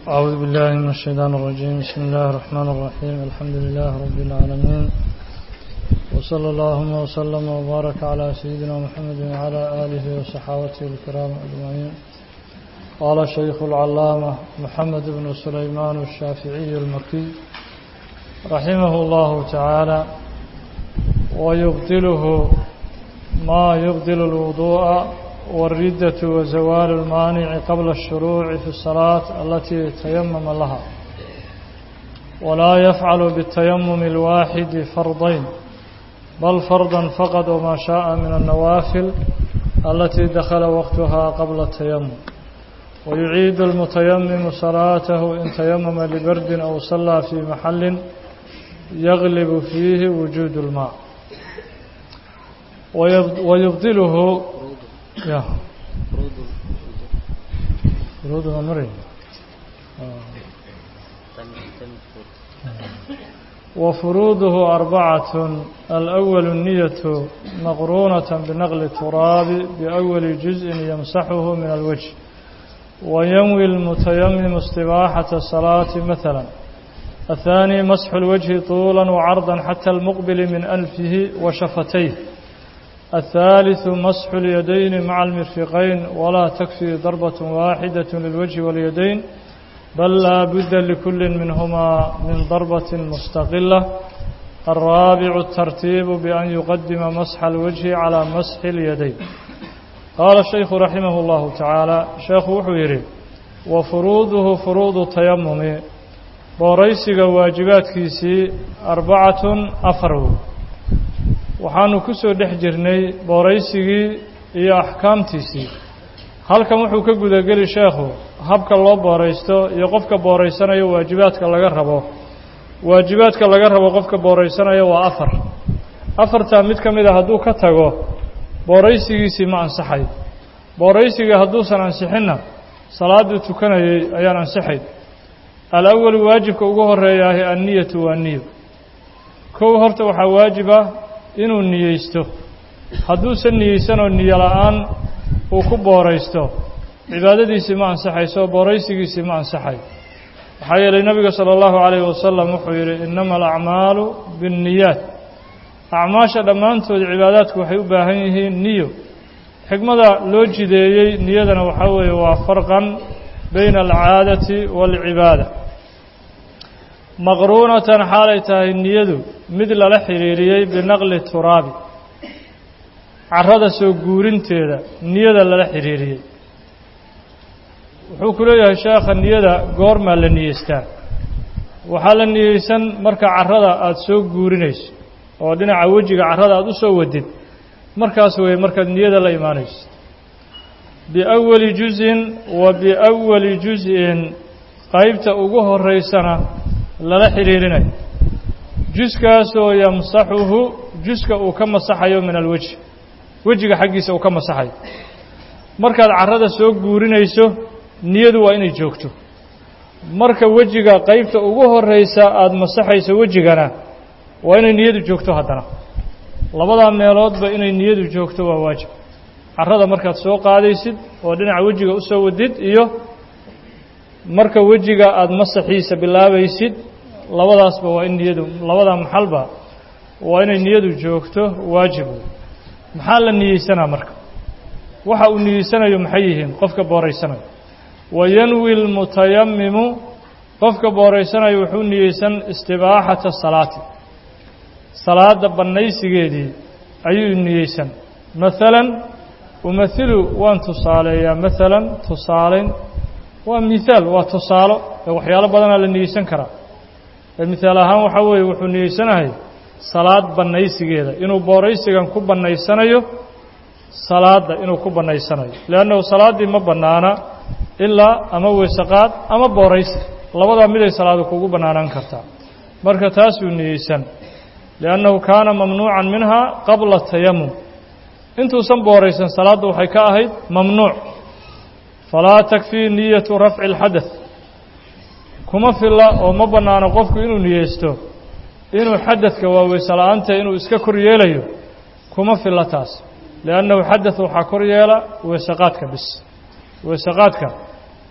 أعوذ بالله من الشيطان الرجيم بسم الله الرحمن الرحيم الحمد لله رب العالمين وصلى اللهم وسلم وبارك على سيدنا محمد وعلى آله وصحابته الكرام أجمعين قال الشيخ العلامة محمد بن سليمان الشافعي المكي رحمه الله تعالى ويبطله ما يبطل الوضوء والردة وزوال المانع قبل الشروع في الصلاة التي تيمم لها ولا يفعل بالتيمم الواحد فرضين بل فرضا فقط وما شاء من النوافل التي دخل وقتها قبل التيمم ويعيد المتيمم صلاته إن تيمم لبرد أو صلى في محل يغلب فيه وجود الماء ويبطله يا فروض مرين وفروضه أربعة الأول النية مقرونة بنقل التراب بأول جزء يمسحه من الوجه وينوي المتيمم استباحة الصلاة مثلا الثاني مسح الوجه طولا وعرضا حتى المقبل من أنفه وشفتيه الثالث مسح اليدين مع المرفقين ولا تكفي ضربة واحدة للوجه واليدين بل لا بد لكل منهما من ضربة مستقلة الرابع الترتيب بأن يقدم مسح الوجه على مسح اليدين قال الشيخ رحمه الله تعالى شيخ وحويري وفروضه فروض التيمم بوريسك واجبات كيسي أربعة أفرو waxaanu ku soo dhex jirnay booraysigii iyo axkaamtiisii halkan wuxuu ka gudageli sheekhu habka loo booraysto iyo qofka booraysanayo waajibaadka laga rabo waajibaadka laga rabo qofka booraysanayo waa afar afartaa mid ka mid a hadduu ka tago booraysigiisii ma ansaxay booraysigii hadduusan ansixinna salaadduu tukanayay ayaan ansixayn alawalu waajibka ugu horeeyaahi anniyatu waa niyo kow horta waxaa waajiba inuu niyeysto hadduusan niyeysanoo niyo la-aan uu ku booraysto cibaadadiisii ma ansaxayso booraysigiisii ma ansaxay waxaa yeelay nebiga sala allahu calayhi wasalam wuxuu yidhi innama alacmaalu binniyaat acmaasha dhammaantood cibaadaadku waxay u baahan yihiin niyo xikmada loo jideeyey niyadana waxaa weeye waa farqan bayna alcaadati waalcibaada maqruunatan xaalay tahay niyadu mid lala xidhiiriyey binaqli turaabi carrada soo guurinteeda niyada lala xidhiiriyey wuxuu ku leeyahay sheekha niyada goormaa la niyeystaa waxaa la niyeysan marka carrada aada soo guurinayso oo dhinaca wejiga carrada aada u soo wadid markaas weeye markaad niyada la imaanayso biawali juzin wa biawali juz-in qaybta ugu horeysana lala xidhiirinayo juskaasoo yamsaxuhu juska uu ka masaxayo min alwejhi wejiga xaggiisa uu ka masaxayo markaad carrada soo guurinayso niyadu waa inay joogto marka wejiga qaybta ugu horeysa aada masaxayso wejigana waa inay niyadu joogto haddana labadaa meeloodba inay niyadu joogto waa waajib carrada markaad soo qaadaysid oo dhinaca wejiga u soo wadid iyo marka wejiga aada masaxiisa bilaabaysid labadaasba waa in niyadu labada maxalba waa inay niyadu joogto waajib maxaa la niyeysanaa marka waxa uu niyeysanayo maxay yihiin qofka booraysanayo wayanwi lmutayamimu qofka booraysanayo wuxuu niyeysan istibaaxata salaati salaada bannaysigeedii ayuu niyeysan maalan umahilu waan tusaaleeyaa maalan tusaalayn waa mihaal waa tusaalo ee waxyaalo badanaa la niyeysan karaa mihaal ahaan waxaa weeye wuxuu niyeysanahay salaad bannaysigeeda inuu booraysigan ku bannaysanayo salaadda inuu ku bannaysanayo leannahu salaaddii ma bannaana ilaa ama weysaqaad ama booraysi labadaa miday salaadu kugu bannaanaan kartaa marka taasuu niyeysan liannahu kaana mamnuucan minhaa qabla tayamum intuusan booraysan salaadda waxay ka ahayd mamnuuc falaa takfii niyatu rafci اlxadaث kuma filla oo ma bannaano qofku inuu niyeysto inuu xadadka waa weyse la-aanta inuu iska kor yeelayo kuma filla taas liannahu xadaث waxaa kor yeela weysaqaadka bis weysaqaadka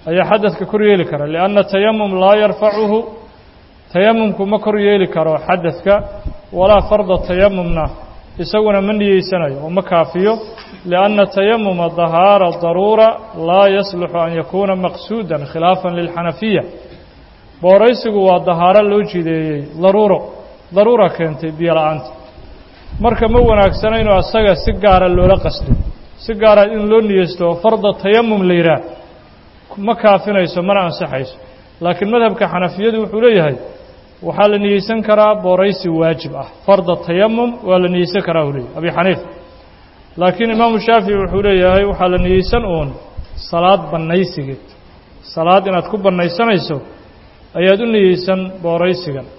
ayaa xadadka kor yeeli kara lianna tayamum laa yarfacuhu tayamumku ma kor yeeli karo xadadka walaa farda tayamumna isaguna ma niyeysanayo oo ma kaafiyo lianna tayamuma dahaara daruura laa yasluxu an yakuuna maqsuudan khilaafan lilxanafiya booraysigu waa dahaaro loo jideeyey daruuro daruura keentay biyo la-aanta marka ma wanaagsana inuu asaga si gaara loola qasdo si gaara in loo niyeysto oo farda tayamum la yidhaah ma kaafinayso mana ansaxayso laakiin madhabka xanafiyadu wuxuu leeyahay waxaa la niyeysan karaa booraysi waajib ah farda tayamum waa la niyeysan karaa uu leeyahy abi xaniif laakiin imaamu shaafici wuxuu leeyahay waxaa la niyeysan uun salaad bannaysigeed salaad inaad ku bannaysanayso ayaad u niyeysan booraysigan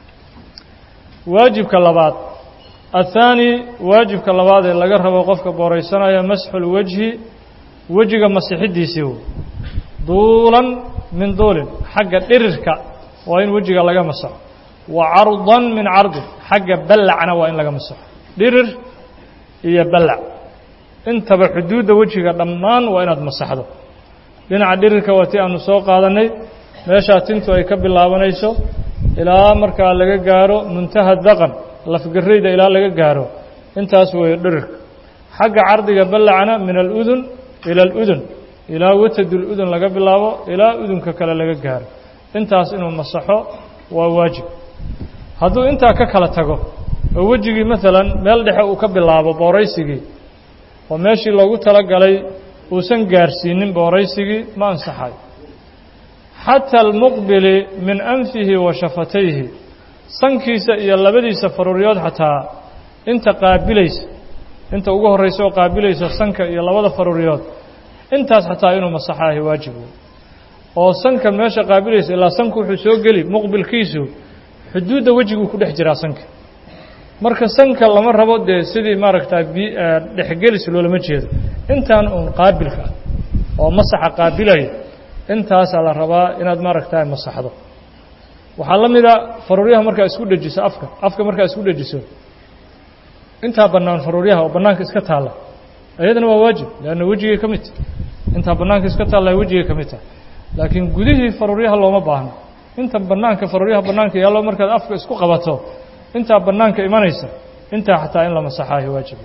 waajibka labaad athaani waajibka labaad ee laga rabo qofka booraysanaya masxulwejhi wejiga masixiddiisii wey duulan min duulin xagga dhirirka waa in wejiga laga masaxo wa cardan min cardin xagga ballacna waa in laga masaxo dhirir iyo ballac intaba xuduudda wejiga dhammaan waa inaad masaxdo dhinaca dhirirka waa ti aanu soo qaadannay meeshaa tintu ay ka bilaabanayso ilaa markaa laga gaaro muntaha daqan lafgarayda ilaa laga gaaro intaas weeye dhirirka xagga cardiga ballacna min aludun ila aludun ilaa wataduludun laga bilaabo ilaa udunka kale laga gaaro intaas inuu masaxo waa waajib hadduu intaa ka kala tago oo wejigii maalan meel dhexe uu ka bilaabo booraysigii oo meeshii loogu talagalay uusan gaarsiinin booraysigii ma ansaxayo xata almuqbili min anfihi wa shafatayhi sankiisa iyo labadiisa faruuryood xataa inta qaabilaysa inta ugu horraysa oo qaabilaysa sanka iyo labada faruuryood intaas xataa inuu masaxaahi waajib wey oo sanka meesha qaabilaysa ilaa sanku wuxuu soo geli muqbilkiisu xuduudda wejiguu ku dhex jiraa sanka marka sanka lama rabo dee sidii maaragtaa bi dhexgelis loolama jeedo intaan uun qaabilka ah oo masaxa qaabilaya intaasaa la rabaa inaad maaragtaa masaxdo waxaa la mida faruuryaha markaa isku dhejiso afka afka markaa isku dhejiso intaa bannaan faruuryaha oo bannaanka iska taalla iyadana waa waajib leanna wejigay ka mid tahay intaa bannaanka iska taalla wejigay ka mid tahay laakiin gudihii faruuryaha looma baahno inta bannaanka faruuryaha bannaanka yaallo markaad afka isku qabato intaa bannaanka imanaysa intaa xataa in la masaxaahi waajib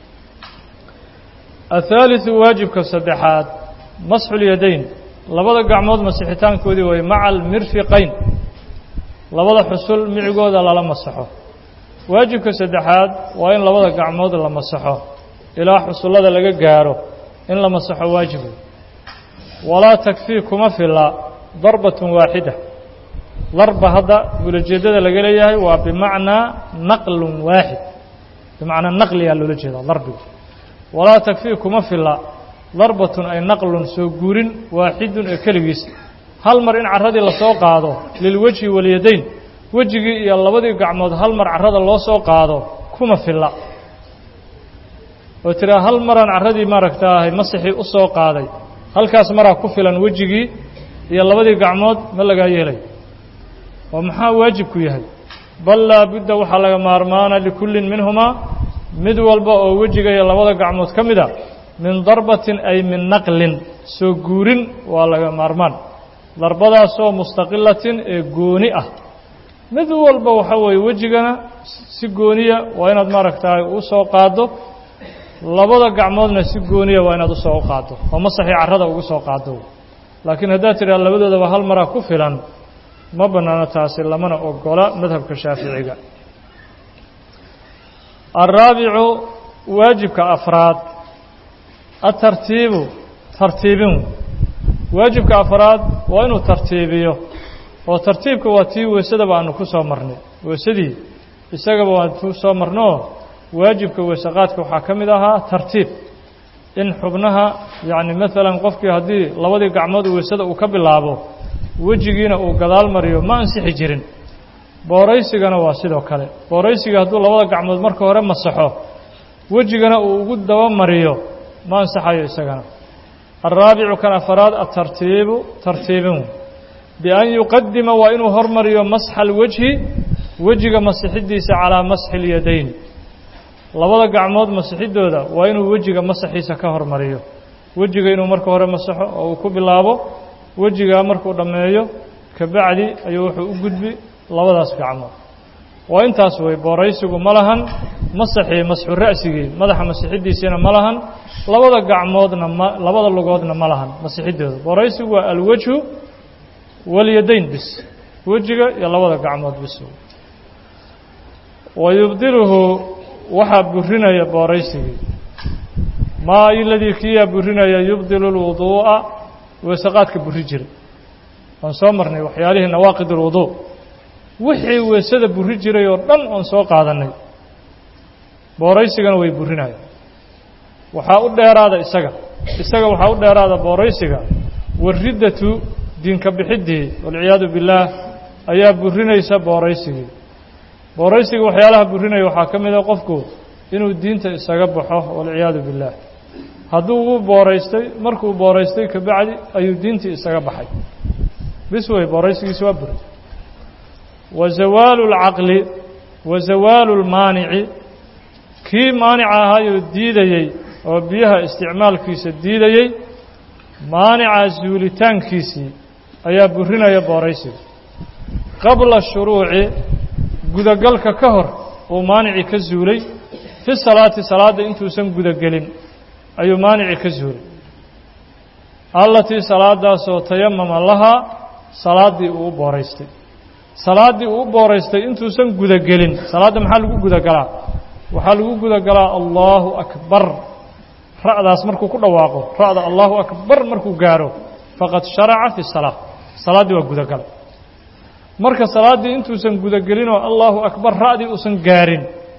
athaaliثu waajibka saddexaad masxulyadayn labada gacmood masixitaankoodii way maca almirfiqayn labada xusul micigooda lala masaxo waajibka saddexaad waa in labada gacmood la masaxo ilaa xusullada laga gaaro in la masaxo waajib wey walaa takfii kuma filla darbatun waaxida darba hadda ulajeeddada laga leeyahay waa bimacnaa naqlun waaxid bimacnaa naqliyaa loola jeedaa darbiga walaa takfii kuma filla darbatun ay naqlun soo guurin waaxidun ee keligiis hal mar in carradii lasoo qaado lilwejhi walyadayn wejigii iyo labadii gacmood hal mar carrada loo soo qaado kuma filla oo tiraa hal maraan carradii maaragtaahay masixii u soo qaaday halkaas maraa ku filan wejigii iyo labadii gacmood ma lagaa yeelay oo maxaa waajibku yahay bal laabudda waxaa laga maarmaana likullin minhumaa mid walba oo wejiga iyo labada gacmood ka mid a min darbatin ay min naqlin soo guurin waa laga maarmaan darbadaasoo mustaqilatin ee gooni ah mid walba waxa weeye wejigana si gooniya waa inaad maaragtaay u soo qaaddo labada gacmoodna si gooniya waa inaad usoo qaaddo oo masaxii carrada ugu soo qaaddo laakiin haddaad tidhaha labadoodaba hal maraa ku filan ma bannaano taasi lamana ogola madhabka shaaficiga alraabicu waajibka afraad atartiibu tartiibin waajibka afraad waa inuu tartiibiyo oo tartiibka waa tii weysadaba aanu ku soo marnay weysadii isagaba waan ku soo marnoo waajibka weysaqaadka waxaa ka mid ahaa tartiib in xubnaha yacni maalan qofkii haddii labadii gacmood weysada uu ka bilaabo wejigiina uu gadaal mariyo ma ansixi jirin booraysigana waa sidoo kale booraysiga hadduu labada gacmood marka hore masaxo wejigana uu ugu daba mariyo ma ansaxayo isagana alraabicu kan afaraad atartiibu tartiibin bian yuqadima waa inuu hormariyo masxa alwejhi wejiga masixidiisa calaa masxi اlyadayn labada gacmood masixidooda waa inuu wejiga masaxiisa ka hormariyo wejiga inuu marka hore masaxo oo uu ku bilaabo wejigaa markuu dhammeeyo kabacdi ayuu wuxuu u gudbi labadaas gacmood waa intaas wey booraysigu ma lahan masaxii masxu ra'sigii madaxa masixiddiisiina ma lahan labada gacmoodna ma labada lugoodna ma lahan masixidooda booraysigu waa alwajhu walyadayn bis wejiga iyo labada gacmood bis wa yubdiluhu waxaa burinaya booraysigii maa iladii kiyaa burinaya yubdilu lwuduu'a weeseqaadka buri jiray waan soo marnay waxyaalihii nawaaqid alwuduu wixii weesada buri jiray oo dhan oon soo qaadannay booraysigana way burinayaan waxaa u dheeraada isaga isaga waxaa u dheeraada booraysiga wariddatu diinka bixiddii walciyaadu billaah ayaa burinaysa booraysigii booraysiga waxyaalaha burinaya waxaa ka mid a qofku inuu diinta isaga baxo walciyaadu billaah hadduu u booraystay markuu booraystay kabacdi ayuu diintii isaga baxay bis wey booraysigiisi waa buray wa zawaalu اlcaqli wa zawaalu اlmaanici kii maanica ahaayoo diidayey oo biyaha isticmaalkiisa diidayey maanica zuulitaankiisii ayaa burinaya booraysiga qabla shuruuci gudagalka ka hor uu maanicii ka zuulay fi salaati salaadda intuusan gudagelin ayuu maanicii ka zuulay allatii salaadaasoo tayamama lahaa salaaddii uu u booraystay salaaddii uu u booraystay intuusan gudagelin salaadda maxaa lagu gudagalaa waxaa lagu gudagalaa allaahu akbar ra'daas markuu ku dhawaaqo ra'da allaahu akbar markuu gaaro faqad sharaca fi salaa salaaddii waa gudagalay marka salaaddii intuusan gudagelinoo allaahu akbar ra'dii uusan gaarin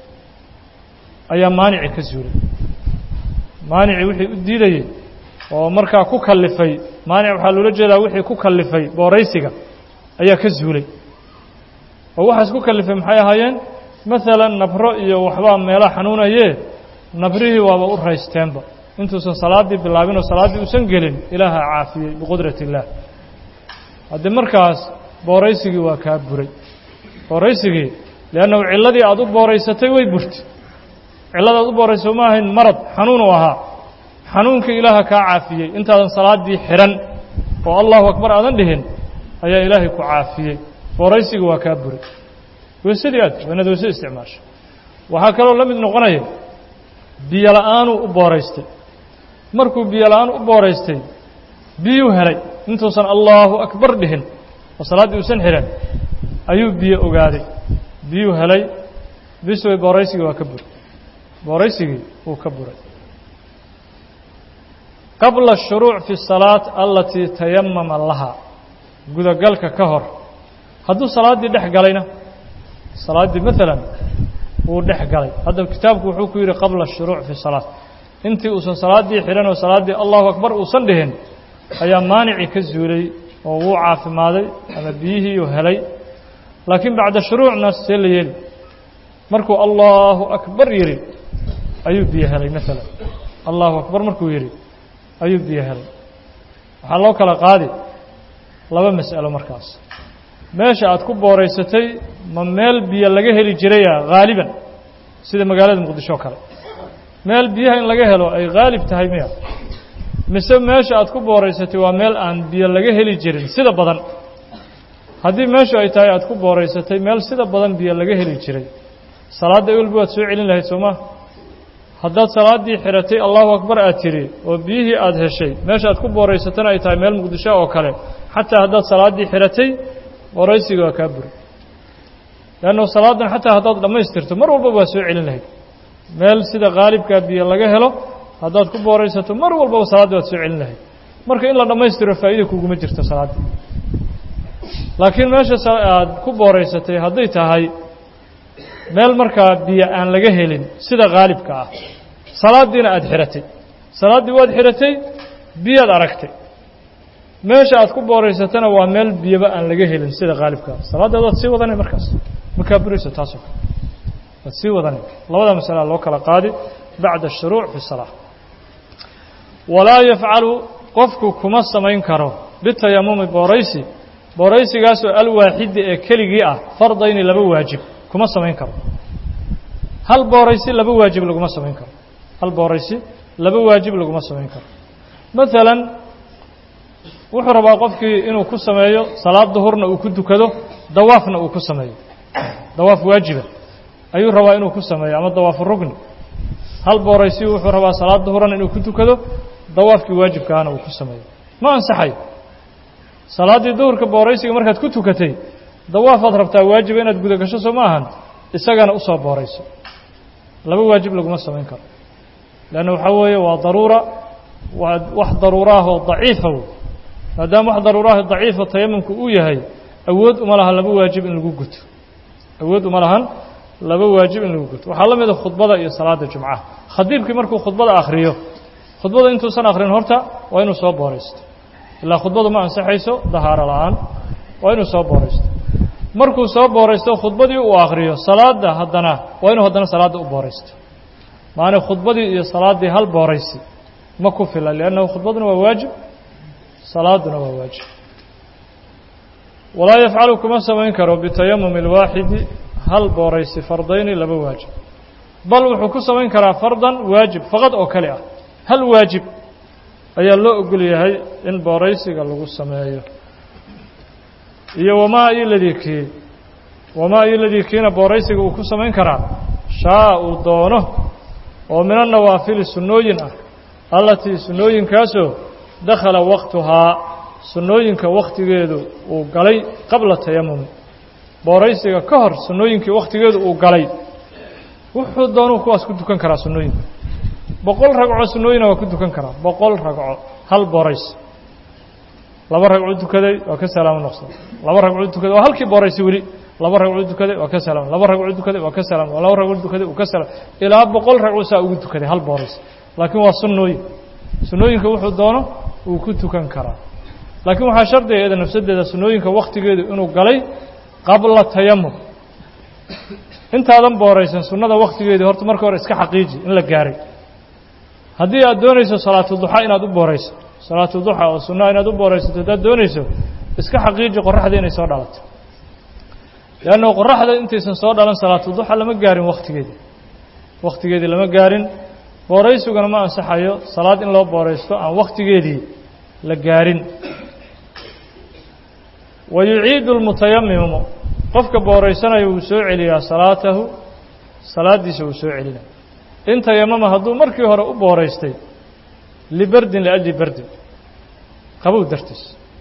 ayaa maanici ka zuulay maanicii wixii u diidayey oo markaa ku kallifay maanic waxaa loola jeedaa wixii ku kallifay booraysiga ayaa ka zuulay oo waxaas ku kallifay maxay ahaayeen maalan nabro iyo waxbaa meelaha xanuunayee nabrihii waaba u raysteenba intuusan salaaddii bilaabin oo salaaddii uusan gelin ilaaha caafiyey biqudrat illaah haddii markaas booraysigii waa kaa buray booraysigii leannahu cilladii aada u booraysatay way burtay cillada aad u booraysay ma ahayn marad xanuunuu ahaa xanuunkii ilaaha kaa caafiyey intaadan salaaddii xidhan oo allahu akbar aadan dhihin ayaa ilaahay ku caafiyey booraysigii waa kaa buray weysadii aad waa inaad weysada isticmaasho waxaa kaloo la mid noqonaya biyo la'aanuu u booraystay markuu biyo la'aan u booraystay biyuu helay intuusan allaahu akbar dhihin oo salaaddii uusan xidhan ayuu biyo ogaaday biyuu helay bis way booraysigii waa ka buray booraysigii wuu ka buray qabla ashuruuc fi asalaat alatii tayamama lahaa gudagalka ka hor hadduu salaaddii dhex galayna salaaddii maalan wuu dhex galay hadda kitaabku wuxuu ku yidhi qabla ashuruuc fi salaat intii uusan salaaddii xidhan oo salaaddii allahu akbar uusan dhihin ayaa maanicii ka zuulay oo wuu caafimaaday ama biyihiiuu helay laakiin bacda shuruucna see la yeeli markuu allaahu akbar yidhi ayuu biyo helay maalan allahu akbar markuu yidhi ayuu biyo helay waxaa loo kala qaadi laba mas'alo markaas meesha aad ku booraysatay ma meel biyo laga heli jiraya haaliban sida magaalada muqdisho o kale meel biyaha in laga helo ay haalib tahay miya mise meesha aad ku booraysatay waa meel aan biyo laga heli jirin sida badan haddii meeshu ay tahay aad ku booraysatay meel sida badan biyo laga heli jiray salaadda ewelba waad soo celin lahayd soo ma haddaad salaaddii xidhatay allahu akbar aad tidhi oo biyihii aada heshay meesha aad ku booraysatana ay tahay meel muqdisho oo kale xataa haddaad salaaddii xidhatay booraysiga waa kaa buray leannu salaadan xataa haddaad dhammaystirto mar walba waa soo celin lahayd meel sida khaalibkaa biyo laga helo haddaad ku booraysato mar walbaba salaadda waad soo celin lahayd marka in la dhammaystiro faa'iida kuguma jirto salaaddii laakiin meesha aad ku booraysatay hadday tahay meel markaa biyo aan laga helin sida khaalibka ah salaaddiina aada xidhatay salaaddii waad xidhatay biyaad aragtay meesha aad ku booraysatana waa meel biyoba aan laga helin sida khaalibka ah salaaddaad waad sii wadanay markaas markaa burayso taasoo kale waad sii wadanay labada masalaa loo kala qaadi bacda ashuruuc fi salaa walaa yafcalu qofku kuma samayn karo bitayamumi booraysi booraysigaasoo alwaaxidi ee keligii ah fardayni laba waajib kuma samayn karo hal booraysi laba waajib laguma samayn karo hal booraysi laba waajib laguma samayn karo maalan wuxuu rabaa qofkii inuu ku sameeyo salaad duhurna uu ku dukado dawaafna uu ku sameeyo dawaaf waajiba ayuu rabaa inuu ku sameeyo ama dawaafu rugni hal booraysi wuxuu rabaa salaad duhurana inuu ku dukado dawaafkii waajibkaana uu ku sameeyo ma ansaxayo salaaddii duhurka booraysiga markaad ku tukatay dawaafaad rabtaa waajiba inaad guda gasho soo ma ahan isagana usoo boorayso laba waajib laguma samayn karo leanna waxaa weeye waa daruura waa wax daruuraahoo daciifa wey maadaama wax daruuraaho daciifa tayamumku uu yahay awood uma laha laba waajib in lagu guto awood uma lahan laba waajib in lagu guto waxaa la mida khudbada iyo salaada jumcaha khadiibkii markuu khudbada akhriyo khudbada intuusan akhrin horta waa inuu soo booraysto ilaa khudbadu ma ansaxayso dahaaro la-aan waa inuu soo booraysto markuu soo booraysto khudbadii uu akhriyo salaada haddana waa inuu haddana salaadda u booraysto maana khudbadii iyo salaaddii hal booraysi ma ku fila liannahu khudbaduna waa waajib salaaduna waa waajib walaa yafcalu kuma samayn karo bitayamumi اlwaaxidi hal booraysi fardayni laba waajib bal wuxuu ku samayn karaa fardan waajib faqad oo kale ah hal waajib ayaa loo ogol yahay in booraysiga lagu sameeyo iyo wamaa iladii kii wamaa iladii kiina booraysiga uu ku samayn karaa shaa uu doono oo min annawaafili sunnooyin ah allatii sunnooyinkaasoo dakhala waqtuhaa sunnooyinka wakhtigeedu uu galay qabla tayamumi booraysiga ka hor sunnooyinkii wakhtigeedu uu galay wuxuu doonuu kuwaas ku dukan karaa sunnooyinka boqol ragco sunnooyina waa ku dukan karaa boqol ragco hal booraysi laba ragco dukaday waa ka salaamo noqsan laba ragco dukaday waa halkii booraysi weli laba ragco dukaday waa ka salaam laba ragco dukaday waa ka salaam laba ragco dukaday uu ka salaam ilaa boqol ragco saa ugu dukaday hal booraysi laakiin waa sunnooyin sunnooyinka wuxuu doono uu ku tukan karaa laakiin waxaa shardiga iyada nafsadeeda sunnooyinka wakhtigeedu inuu galay qabla tayamum intaadan booraysan sunnada wakhtigeedii horta marka hore iska xaqiiji in la gaaray haddii aad doonayso salaatu duxa inaad u boorayso salaatu duxa oo sunnaha inaad u booraysato haddaad doonayso iska xaqiiji qoraxda inay soo dhalato leanna qoraxda intaysan soo dhalan salaatu duxa lama gaarin wakhtigeedii wakhtigeedii lama gaarin booraysiguna ma ansaxayo salaad in loo booraysto aan wakhtigeedii la gaarin wa yuciidu lmutayamimu qofka booraysanaya wuu soo celiyaa salaatahu salaaddiisa wuu soo celinaya in tayamama hadduu markii hore u booraystay libardin liajli bardin qabow dartiis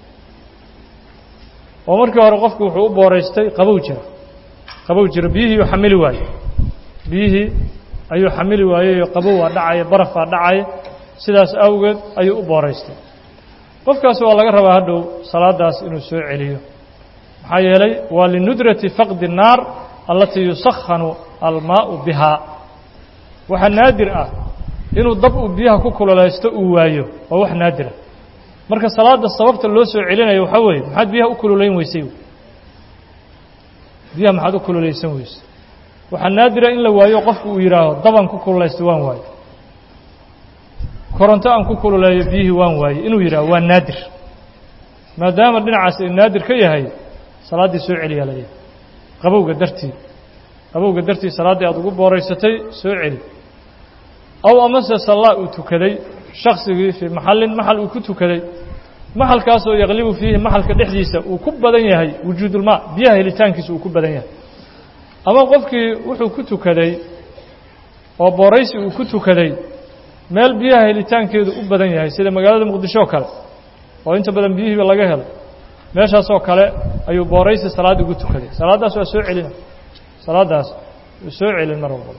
oo markii hore qofku wuxuu u booraystay qabow jira qabow jira biyihii uu xamili waaye biyihii ayuu xamili waayeyoo qabow waa dhacaya barafaa dhacaya sidaas awgeed ayuu u booraystay qofkaas waa laga rabaa hadhow salaadaas inuu soo celiyo maxaa yeelay waa linudrati faqdi الnaar alatii yusakhanu almaau bihaa waxaa naadir ah inuu dab uu biyaha ku kululaysto uu waayo waa wax naadira marka salaada sababta loo soo celinayo waxaa weeye maxaad biyaha u kululayn weysay biyaha maxaad u kululaysan weysay waxaa naadira in la waayo qofku uu yidhaaho daban ku kululaysto waan waayo koronto aan ku kululeeyo biyihii waan waaye inuu yidhaaho waa naadir maadaama dhinacaas ay naadir ka yahay salaaddii soo celiyaa laleeyahay qabowga dartii qabowga dartii salaaddii aada ugu booraysatay soo celi aw amase sallaa uu tukaday shaksigii fii maxallin maxal uu ku tukaday maxalkaasoo yaqlibu fiihi maxalka dhexdiisa uu ku badan yahay wujuudulmaa biyaha helitaankiisa uu ku badan yahay ama qofkii wuxuu ku tukaday oo booraysi uu ku tukaday meel biyaha helitaankeedu u badan yahay sida magaalada muqdisho oo kale oo inta badan biyihiiba laga helo meeshaasoo kale ayuu booraysi salaad ugu tukaday salaaddaas waa soo celina salaaddaas uu soo celin mar walbaba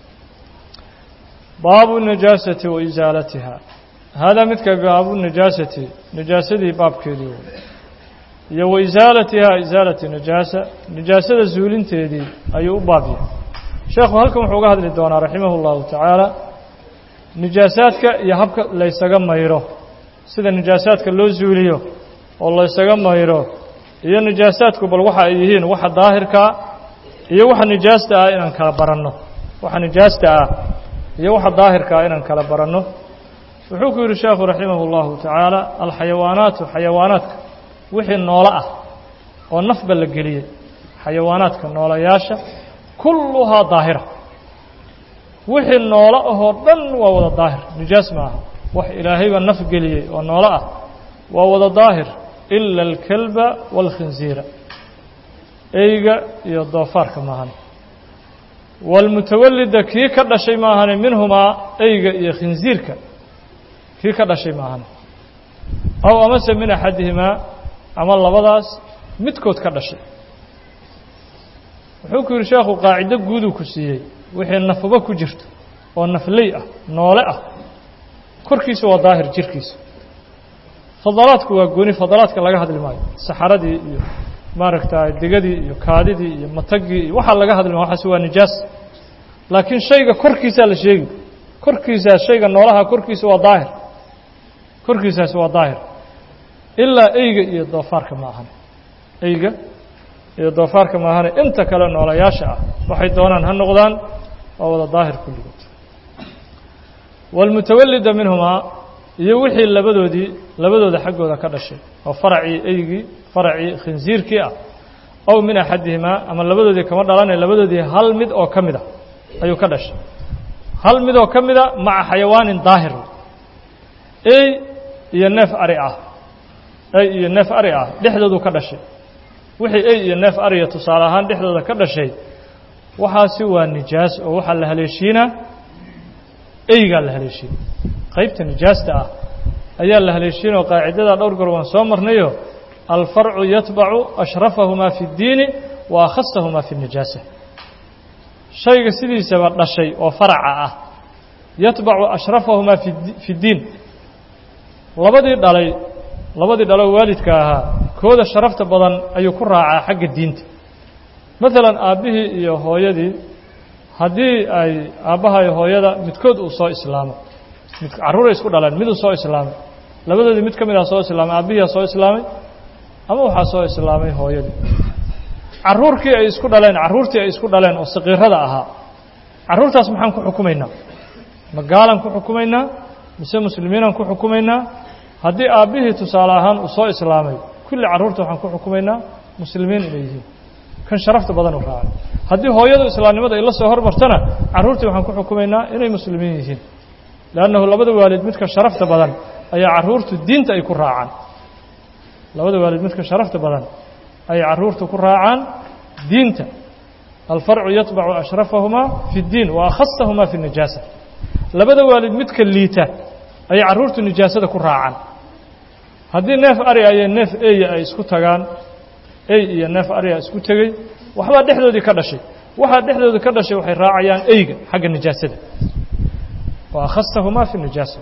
baabu najaasati wa isaalatiha haadaa midka baabu najaasati najaasadii baabkeedii wey iyo wa isaalatiha isaalati najaasa najaasada zuulinteedii ayuu u baab yahay sheekhu halkan wuxuu uga hadli doonaa raximah اllahu tacaala nijaasaadka iyo habka laysaga mayro sida nijaasaadka loo zuuliyo oo laysaga mayro iyo nijaasaadku bal waxa ay yihiin waxa daahirkaa iyo waxa nijaasta ah inaan kala baranno waxa nijaasta ah iyo waxa daahirkaa inaan kala baranno wuxuu ku yidhi sheekhu raximah اllahu tacaala alxayawaanaatu xayawaanaadka wixii noolo ah oo nafba la geliyey xayawaanaadka noolayaasha kulluhaa daahira wixii noolo ahoo dhan waa wada daahir nijaas ma aha wax ilaahayba naf geliyey oo noolo ah waa wada daahir ila alkalba waalkhinziira eyga iyo doofaarka maahane waalmutawalida kii ka dhashay maahane minhumaa eyga iyo khinziirka kii ka dhashay maahane aw amase min axadihimaa ama labadaas midkood ka dhashay wuxuu ku yidhi sheekhu qaacido guuduu ku siiyey wixii nafba ku jirto oo nafley ah noole ah korkiisa waa daahir jirkiisa fadalaadku waa gooni fadalaadka laga hadli maayo saxaradii iyo maaragta degadii iyo kaadidii iyo matagii iyo waxaa laga hadli maayo waxaas waa nijaas laakiin shayga korkiisaa la sheegi korkiisaa shayga noolaha korkiisa waa daahir korkiisaasi waa daahir ilaa eyga iyo doofaarka ma ahan eyga iyo doofaarka maahane inta kale noolayaasha ah waxay doonaan ha noqdaan waa wada daahir kulligood waalmutawalida minhumaa iyo wixii labadoodii labadooda xaggooda ka dhashay oo faracii eygii faracii khinsiirkii ah ow min axadihimaa ama labadoodii kama dhalane labadoodii hal mid oo ka mid a ayuu ka dhashay hal mid oo ka mida maca xayawaanin daahir ey iyo neef ari ah ey iyo neef ari ah dhexdoodu ka dhashay wixii ey iyo neef ariya tusaale ahaan dhexdooda ka dhashay waxaasi waa nijaas oo waxaa la haleeshiinaa eygaa la haleeshiina qaybta nijaasta ah ayaa la haleeshiinoo qaacidada dhowr goor waan soo marnayo alfarcu yatbacu ashrafahumaa fi اddiini wa akhasahumaa fi الnijaasa shayga sidiisaba dhashay oo faraca ah yatbacu ashrafahumaa fi اddiin labadii dhalay labadii dhaloo waalidka ahaa kooda sharafta badan ayuu ku raacaa xagga diinta maalan aabbihii iyo hooyadii haddii ay aabbaha iyo hooyada midkood uu soo islaamo mid carruuray isku dhaleen miduu soo islaamay labadoodii mid ka mid ah soo islaamay aabbihiia soo islaamay ama waxaa soo islaamay hooyadii carruurkii ay isku dhaleen carruurtii ay isku dhaleen oo saqiirada ahaa carruurtaas maxaan ku xukumaynaa ma gaalaan ku xukumaynaa mise muslimiinaan ku xukumaynaa haddii aabbihii tusaale ahaan uu soo islaamay kulli carruurta waxaan ku xukumaynaa muslimiin inay yihiin kan sharafta badan u raacay haddii hooyadu islaamnimada ay la soo hormartana carruurtii waxaan ku xukumaynaa inay muslimiin yihiin leannahu labada waalid midka sharafta badan ayaa carruurtu diinta ay ku raacaan labada waalid midka sharafta badan ayay carruurtu ku raacaan diinta alfarcu yatbacu ashrafahumaa fi اddiin wa akhasahumaa fi الnijaasa labada waalid midka liita ayay carruurtu nijaasada ku raacaan haddii neef ari iyo neef eya ay isku tagaan ey iyo neef ariya isku tegey waxbaa dhexdoodii ka dhashay waxaa dhexdooda ka dhashay waxay raacayaan eyga xagga nijaasada wa akhasahumaa fi nijaasa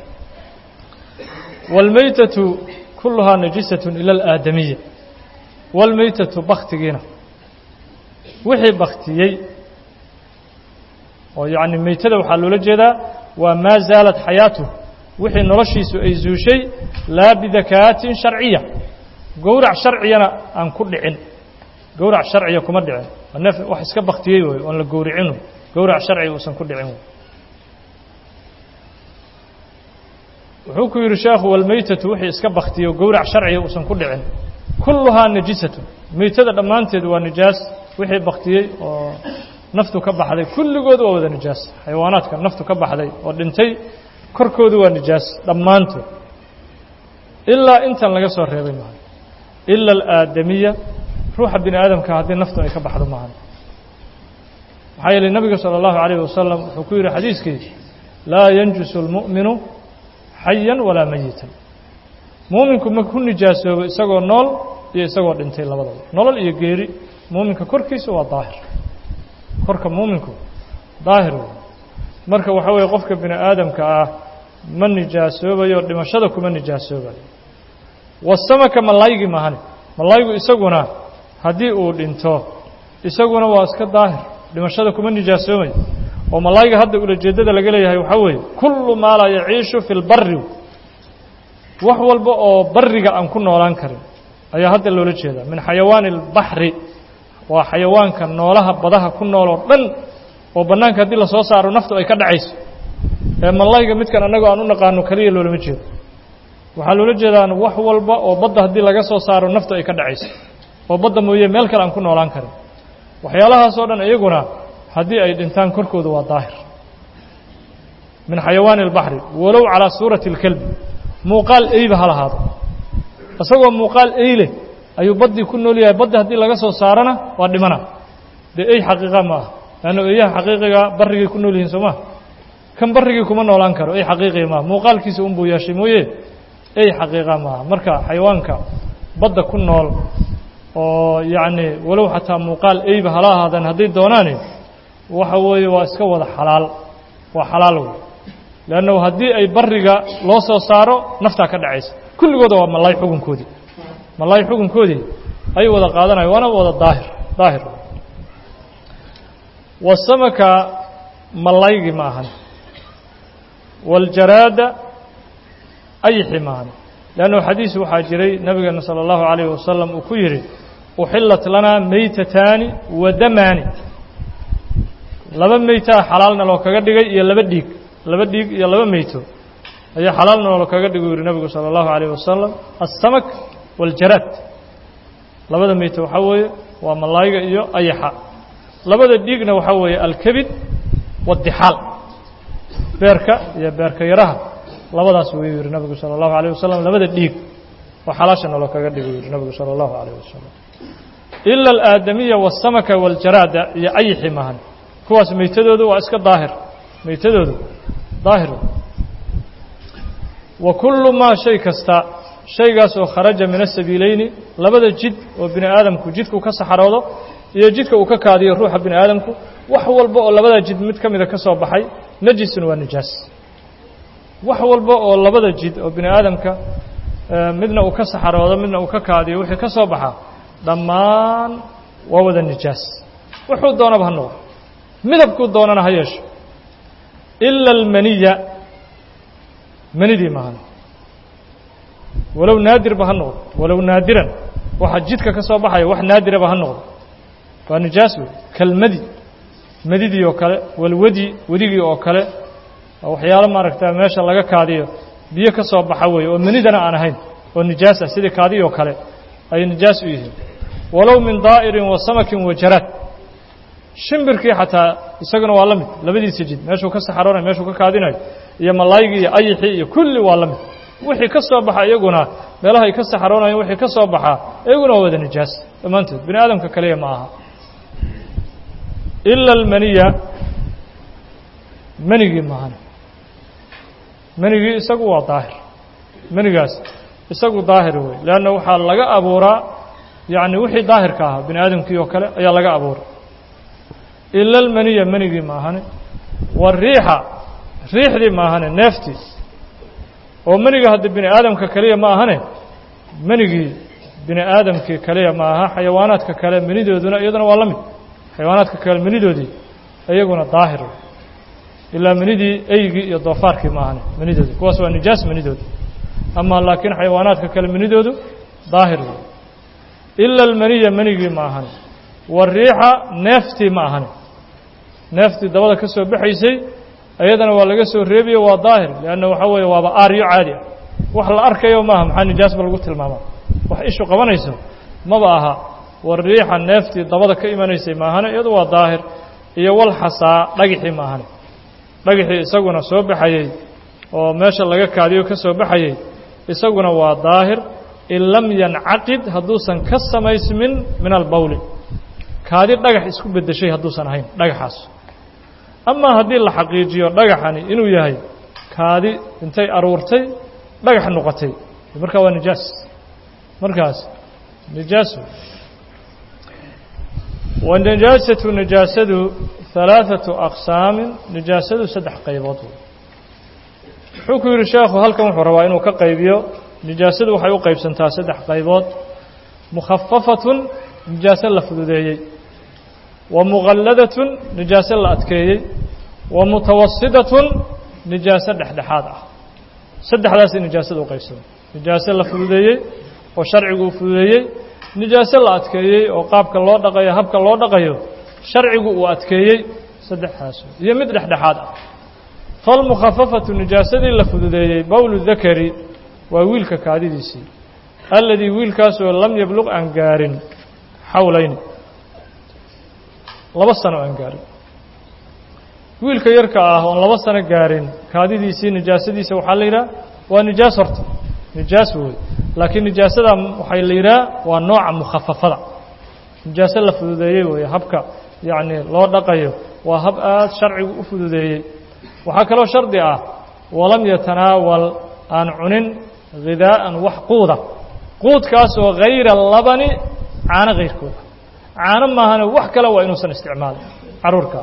wاlmaytatu kuluhaa najisaة ila اlaadamiya wاlmaytatu baktigiina wixii baktiyey oo yacni meytada waxaa loola jeedaa waa maa zaalat xayaatuh wixii noloshiisu ay zuushay laa bidakaatin sharciya gowrac sharciyana aan ku dhicin gowrac sharciya kuma dhicin neef wax iska baktiyey wey oon la gowricin gowrac sharciga uusan ku dhicin wuxuu ku yidhi sheekhu walmeytatu wixii iska baktiyo gowrac sharciga uusan ku dhicin kulluhaa najisatu meytada dhammaanteed waa nijaas wixii baktiyey oo naftu ka baxday kulligood waa wada nijaas xayawaanaadka naftu ka baxday oo dhintay korkoodu waa nijaas dhammaantood ilaa intan laga soo reebay maaha ila alaadamiya ruuxa bini aadamka haddii naftu ay ka baxdo maahan maxaa yeelay nebiga salى اllahu عalayه wasalam wuxuu ku yidhi xadiiskii laa yanjusu اlmu'minu xayan walaa mayitan muuminku ma ku nijaasoobo isagoo nool iyo isagoo dhintay labadaba nolol iyo geeri muuminka korkiisa waa daahir korka muuminku daahir wey marka waxaa weeye qofka bini aadamka ah ma nijaasoobayo dhimashada kuma nijaasoobayo wasamaka malaaygi mahane malaaygu isaguna haddii uu dhinto isaguna waa iska daahir dhimashada kuma nijaasoomayo oo malaayga hadda ulajeeddada laga leeyahay waxaa weeye kullu maa laa yaciishu fi lbari wax walba oo bariga aan ku noolaan karin ayaa hadda loola jeedaa min xayawaani اlbaxri waa xayawaanka noolaha badaha ku nool oo dhan oo bannaanka haddii lasoo saaro naftu ay ka dhacayso ee malayga midkan annagoo aan u naqaano keliya loolama jeedo waxaa loola jeedaan wax walba oo badda haddii laga soo saaro naftu ay ka dhacayso oo badda mooye meel kale aan ku noolaan karin waxyaalahaas oo dhan iyaguna haddii ay dhintaan korkooda waa daahir min xayawaani اlbaxri walow calaa suurati اlkelbi muuqaal eyba ha lahaado isagoo muuqaal eyle ayuu baddii ku nool yahay baddi haddii laga soo saarana waa dhimana dee ey xaqiiqa ma aha leanna eeyaha xaqiiqiga barrigay ku nool yihiin soo maa kan barrigii kuma noolaan karo ey xaqiiqii maaha muuqaalkiisa unbuu yeeshay mooye ey xaqiiqa maaha marka xayawaanka badda ku nool oo yacni walow xataa muuqaal eyba hala ahaadaan hadday doonaani waxa weeye waa iska wada xalaal waa xalaal wey leannahu haddii ay barriga loo soo saaro naftaa ka dhacaysa kulligooda waa malaay xukunkoodii malaay xukunkoodii ayuu wada qaadanaya waana wada daahir daahir wasamaka malaygii ma ahan waاljaraada ayxi ma ahan leannahu xadiis waxaa jiray nabigeena salى اllahu عalayه wasalam uu ku yidhi uxilat lanaa meytataani wa damaani laba meytaa xalaalna loo kaga dhigay iyo laba dhiig laba dhiig iyo laba meyto ayaa xalaalna loo kaga dhigu yihi nabigu salى اllahu عalayه wasalam aلsamak waاljaraad labada meyto waxaa weeye waa malaayga iyo ayaxa labada dhiigna waxaa weeye alkebid waاdixaal beerka iyo beerka yaraha labadaas wuu yihi nabigu salى اllahu عalيه wasalam labada dhiig oo xalaasha naloo kaga dhigu yihi nabigu salى اllahu عalيه wasalam ila alaadamiya waالsamaka waاljaraada iyo ayixi mahan kuwaas meytadoodu waa iska daahir meytadoodu daahir wa kullu maa shay kasta shaygaas oo kharaja min asabiileyni labada jid oo bini aadamku jidku ka saxaroodo iyo jidka uu ka kaadiyo ruuxa bini aadamku wax walba oo labada jid mid ka mida ka soo baxay najisun waa nijaas wax walba oo labada jid oo bini aadamka midna uu ka saxaroodo midna uu ka kaadiyo wixii ka soo baxa dhammaan waa wada nijaas wuxuu doonaba ha noqdo midabkuu doonana ha yeesho ila almaniya manidii maahan walow naadirba ha noqdo walow naadiran waxa jidka ka soo baxaya wax naadiraba ha noqdo waa nijaas wey kalmadi madidii oo kale walwadi wedigii oo kale waxyaalo maaragta meesha laga kaadiyo biyo ka soo baxa weeye oo manidana aan ahayn oo nijaas ah sidii kaadiyi oo kale ayay nijaas u yihiin walow min daa'irin wa samakin wa jaraad shimbirkii xataa isaguna waa la mid labadiisa jid meeshuu ka saxaroonayo meeshuu ka kaadinayo iyo malaygii iyo ayixii iyo kulli waa la mid wixii ka soo baxa iyaguna meelaha ay ka saxaroonayeen wixii ka soo baxaa iyaguna waa wada nijaas dhammaantood bini aadamka kaliya ma aha ila almaniya manigii maahan manigii isagu waa daahir manigaas isagu daahir wey leanna waxaa laga abuuraa yacni wixii daahirka ahaa bini aadamkii oo kale ayaa laga abuuray ila almaniya manigii maahane wariixa riixdii maahane neeftii oo maniga hadda bini aadamka kaliya ma ahane manigii bini aadamkii kaliya ma aha xayawaanaadka kale manidooduna iyaduna waa la mid xayawaanaadka kale manidoodii iyaguna daahir ilaa manidii eygii iyo doofaarkii ma ahane manidoodi kuwaas waa nijaas manidooda ama laakiin xayawaanaadka kale manidoodu daahir wey ila almaniya manigii ma ahane wariixa neeftii ma ahane neeftii dabada ka soo baxaysay iyadana waa laga soo reebiyo waa daahir leanna waxaa weeye waaba aaryo caadi ah wax la arkayo maaha maxaa nijaasba lagu tilmaamaa wax ishu qabanayso maba aha wariixa neeftii dabada ka imanaysay maahane iyadu waa daahir iyo walxasaa dhagixii maahane dhagixii isaguna soo baxayey oo meesha laga kaadiyo ka soo baxayey isaguna waa daahir in lam yancaqid hadduusan ka samaysmin min albawli kaadi dhagax isku beddeshay hadduusan ahayn dhagaxaas amaa haddii la xaqiijiyo dhagaxani inuu yahay kaadi intay aruurtay dhagax noqotay markaa waa nijaas markaas nijaas wa nijaasatu nijaasadu halaaثatu aqsaamin nijaasadu saddex qaybood wuxuu ku yidhi sheekhu halkan wuxuu rabaa inuu ka qaybiyo nijaasadu waxay u qaybsantaa saddex qaybood mukhafafatun nijaaso la fududeeyey wa muqalladatun nijaaso la adkeeyey wa mutawasidatun nijaaso dhexdhexaad ah saddexdaasay nijaasada u qaybsada nijaaso la fududeeyey oo sharcigu uu fududeeyey nijaaso la adkeeyey oo qaabka loo dhaqayo habka loo dhaqayo sharcigu uu adkeeyey saddexdaas iyo mid dhexdhexaad ah falmukhafafatu nijaasadii la fududeeyey bowlu dakari waa wiilka kaadidiisii alladii wiilkaasoo lam yabluq aan gaarin xawlayni laba sano aan gaarin wiilka yarka ah oon laba sano gaarin kaadidiisii nijaasadiisa waxaa la yidhaha waa nijaas horta nijaas wey laakiin nijaasada waxay la yidhaha waa nooca mukhafafada nijaaso la fududeeyey weeye habka yacni loo dhaqayo waa hab aad sharcigu u fududeeyey waxaa kaloo shardi ah walam yatanaawal aan cunin ghidaa'an wax quuda quudkaas oo hayra labani caano kayrkooda caano maahane wax kale waa inuusan isticmaalin carruurka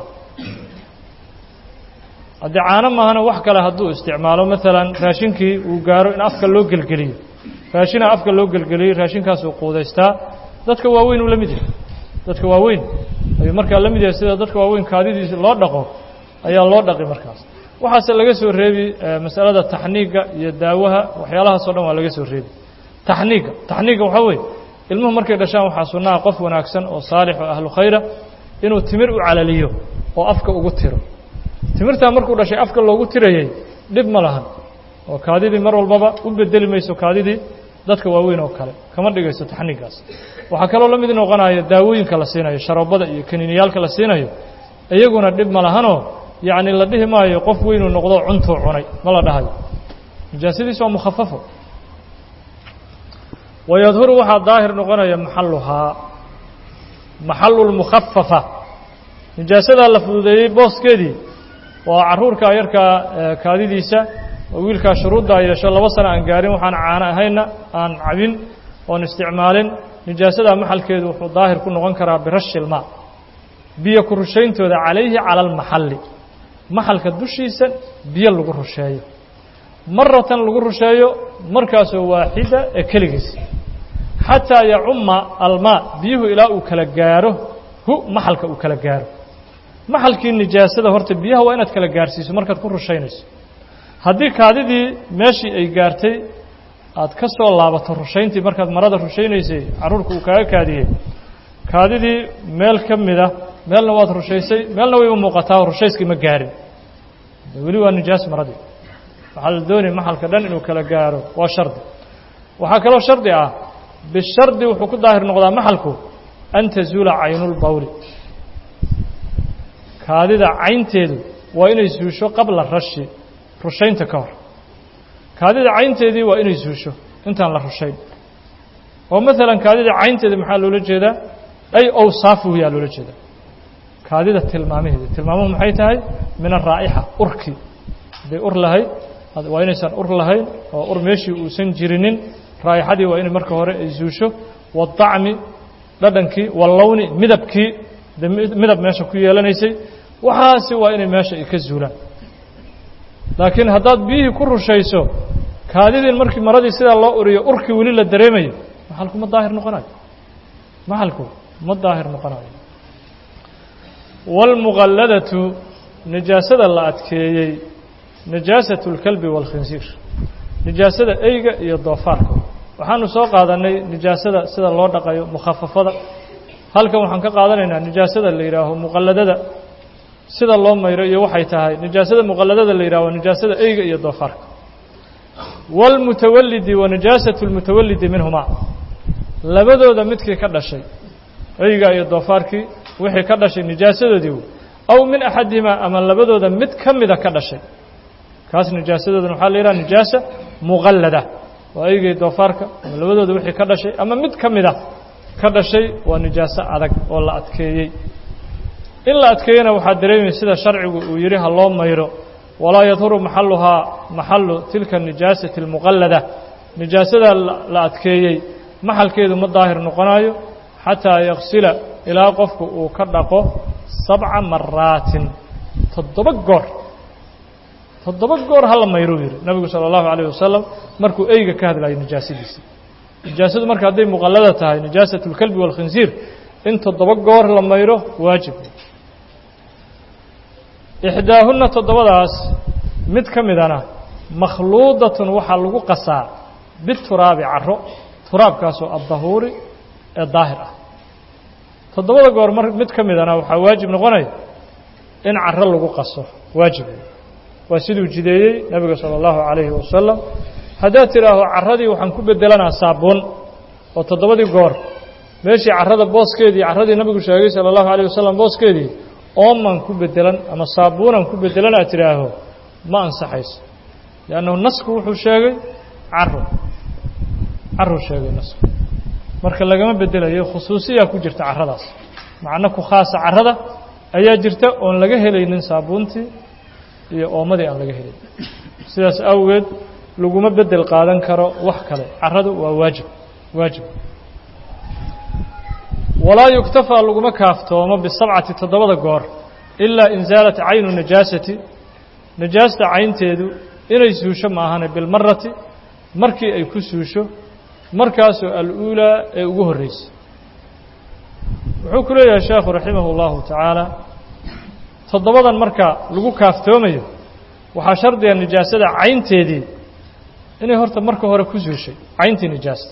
haddii caano maahane wax kale hadduu isticmaalo maalan raashinkii uu gaaro in afka loo gelgeliyo raashina afka loo gelgeliyey raashinkaasuu quudaystaa dadka waaweyn uu la mid yahay dadka waaweyn ayuu markaa la mid yahay sida dadka waaweyn kaadidiisa loo dhaqo ayaa loo dhaqi markaas waxaase laga soo reebi masalada taxniigga iyo daawaha waxyaalahaas o dhan waa laga soo reebi taxniigga taxniigga waxaa weeye ilmuhu markay dhashaan waxaa sunnaha qof wanaagsan oo saalix oo ahlu khayra inuu timir u calaliyo oo afka ugu tiro timirtaa markuu dhashay afka loogu tirayey dhib ma lahan oo kaadidii mar walbaba u bedeli mayso kaadidii dadka waaweyn oo kale kama dhigayso taxniiggaas waxaa kaloo la mid noqonaya daawooyinka la siinayo sharoobada iyo kaniiniyaalka la siinayo iyaguna dhib ma lahanoo yacni la dhihi maayo qof weynuu noqdo cuntuu cunay ma la dhahayo nijaasadiis waa mukhafafo wayadhuru waxaa daahir noqonaya maxaluhaa maxalu lmukhafafa nijaasadaa la fududeeyey booskeedii waa carruurka yarkaa kaadidiisa oo wiilkaa shuruuddaa yeesho laba sano aan gaarin waxaan caano ahayna aan cabin oon isticmaalin nijaasadaa maxalkeedu wuxuu daahir ku noqon karaa birashi ilmaa biyo ku rushayntooda calayhi cala almaxalli maxalka dushiisa biyo lagu rusheeyo maratan lagu rusheeyo markaasoo waaxida ee keligiisa xataa yacumma almaa biyuhu ilaa uu kala gaaro hu maxalka uu kala gaaro maxalkii nijaasada horta biyaha waa inaad kala gaarhsiiso markaad ku rushaynayso haddii kaadidii meeshii ay gaartay aad ka soo laabato rushayntii markaad marada rushaynaysay carruurka uu kaaga kaadiyey kaadidii meel ka mida meelna waad rushaysay meelna wayba muuqataa rushayskii ma gaarin weli waa nijaas maradii waxaa la doonaya maxalka dhan inuu kala gaaro waa shardi waxaa kaloo shardi ah bishardi wuxuu ku daahir noqdaa maxalku an tazuula caynulbawli kaadida caynteedu waa inay suusho qabla rashi rushaynta ka hor kaadida caynteedii waa inay suusho intaan la rushayn oo maalan kaadida caynteeda maxaa loola jeedaa ay awsaafuhu yaa loola jeedaa kaadida tilmaamaheeda tilmaamuhu maxay tahay min araa'ixa urkii hadday ur lahayd waa inaysan ur lahayn oo ur meeshii uusan jirinin raa'ixadii waa inay marka hore ay suusho waadacmi dhadhankii wallowni midabkii midab meesha ku yeelanaysay waxaasi waa inay meesha ay ka zuulaan laakiin haddaad biyihii ku rushayso kaadidiin markii maradii sidaa loo uriyo urkii weli la dareemayo maxalku ma daahir noqonayo maxalku ma daahir noqonayo wاlmuqalladatu nijaasada la adkeeyey nijaasatu اlkalbi wاlkhinsiir nijaasada eyga iyo doofaarka waxaanu soo qaadanay nijaasada sida loo dhaqayo mukhafafada halkan waxaan ka qaadanaynaa nijaasada la yidhaaho muqalladada sida loo mayro iyo waxay tahay nijaasada muqalladada la yidhaho nijaasada eyga iyo doofaarka wاlmutawalidi wa nijaasatu اlmutawalidi minhumaa labadooda midkii ka dhashay eyga iyo doofaarkii wixii ka dhashay nijaasadoodii aw min axadihimaa ama labadooda mid ka mida ka dhashay kaas nijaasadoodana waxaa la yidhaha nijaasa muqallada waa eygay doofaarka ama labadooda wixii ka dhashay ama mid ka mida ka dhashay waa nijaaso adag oo la adkeeyey in la adkeeyena waxaa dareemaya sida sharcigu uu yidhi ha loo mayro walaa yadhuru maxaluhaa maxalu tilka nijaasati اlmuqallada nijaasada la adkeeyey maxalkeedu ma daahir noqonayo xataa yaksila ilaa qofku uu ka dhaqo sabca maraatin toddoba goor toddoba goor hala mayruu yidhi nabigu salى اllahu عalيه wasalam markuu eyga ka hadlayo nijaasadiisa nijaasadu marka hadday muqallada tahay nijaasat اlkalbi wاlkhinsiir in toddoba goor la mayro waajib ixdaahunna toddobadaas mid ka midana makhluudatun waxaa lagu qasaa bituraabi caro turaabkaasoo addahuuri ee daahir ah toddobada goor mar mid ka midana waxaa waajib noqonaya in caro lagu qaso waajib waa siduu jideeyey nebiga salى اllahu عalayhi wasalam haddaad tidhaaho carradii waxaan ku bedelanaa saabuun oo toddobadii goor meeshii carrada booskeedii carradii nabigu sheegay salى اllahu عalيه wasalam booskeedii ooman ku bedelan ama saabuunan ku bedelan aad tidhaaho ma ansaxayso liannahu nasku wuxuu sheegay caro caruu sheegay nasku marka lagama bedelayo khusuusiyaa ku jirta carradaas macno ku khaasa carrada ayaa jirta oon laga helaynin saabuuntii iyo oomadii aan laga helayn sidaas awgeed laguma bedel qaadan karo wax kale carradu waa waajib waajib walaa yuktafaa laguma kaaftoomo bisabcati toddobada goor ilaa in zaalat caynu najaasati najaasta caynteedu inay suusho maahane bilmarati markii ay ku suusho markaasoo al-uulaa ee ugu horreysay wuxuu ku leeyahay sheekhu raximah اllahu tacaala toddobadan marka lagu kaaftoomayo waxaa shardiga nijaasada caynteedii inay horta marka hore ku suushay cayntii nijaasta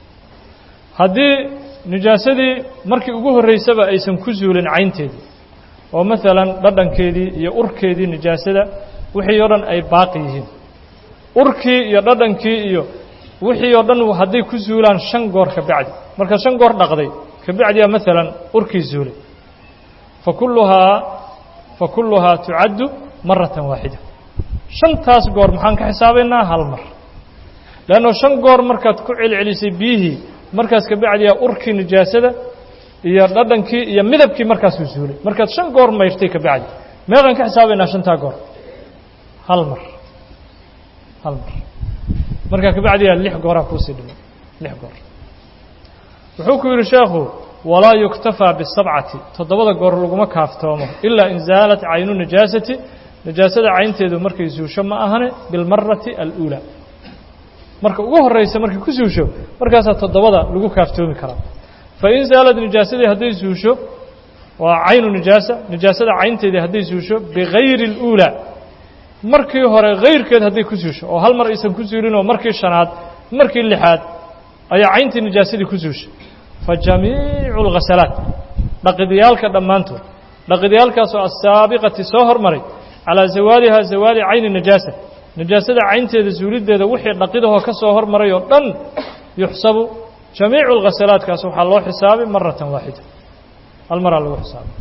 haddii nijaasadii markii ugu horreysaba aysan ku suulin caynteedii oo maalan dhadhankeedii iyo urkeedii nijaasada wixii oo dhan ay baaqi yihiin urkii iyo dhadhankii iyo wixii oo dhan hadday ku suulaan shan goor ka bacdi marka shan goor dhaqday ka bacdiyaa maalan urkii suulay fa kulluhaa fa kulluhaa tucaddu maratan waaxida shantaas goor maxaan ka xisaabaynaa hal mar leanno shan goor markaad ku celcelisay biyihii markaas ka bacdiyaa urkii nijaasada iyo dhadhankii iyo midabkii markaasuu suulay markaad shan goor mayrtay ka bacdi meeqaan ka xisaabaynaa shantaa goor hal mar hal mar markaa ka bacdiyaa lix gooraa kuusii dhimay lix goor wuxuu ku yidhi sheekhu walaa yuktafaa bisabcati toddobada goor laguma kaaftoomo ilaa in zaalat caynu najaasati najaasada caynteedu markay suusho ma ahane bilmarati aluulaa marka ugu horraysa markay ku suusho markaasaa toddobada lagu kaaftoomi karaa fa in zaalad nijaasadii hadday suusho waa caynu nijaasa nijaasada caynteedii hadday suusho bigayri اluulaa markii hore hayrkeed hadday ku suusho oo hal mar aysan ku suulin oo markii shanaad markii lixaad ayaa cayntii nijaasadii ku suushay fa jamiicu اlghasalaat dhaqidyaalka dhammaantood dhaqidyaalkaasoo asaabiqati soo hormaray calaa zawaalihaa zawaali cayni najaasa najaasada caynteeda suuliddeeda wixii dhaqidahoo ka soo hormaray oo dhan yuxsabu jamiicu اlghasalaatkaas waxaa loo xisaabay maratan waaxida hal maraa lagu xisaabay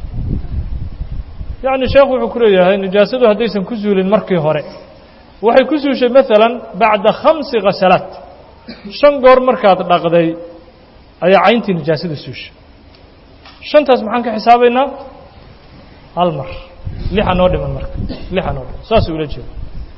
yacni sheekhu wuxuu ku leeyahay nijaasadu haddaysan ku suulin markii hore waxay ku suushay maalan bacda khamsi khasalaat shan goor markaad dhaqday ayaa cayntii nijaasada suushay shantaas maxaan ka xisaabaynaa hal mar lixa noo dhiman marka lixa noo dhiman saasuu ula jeeda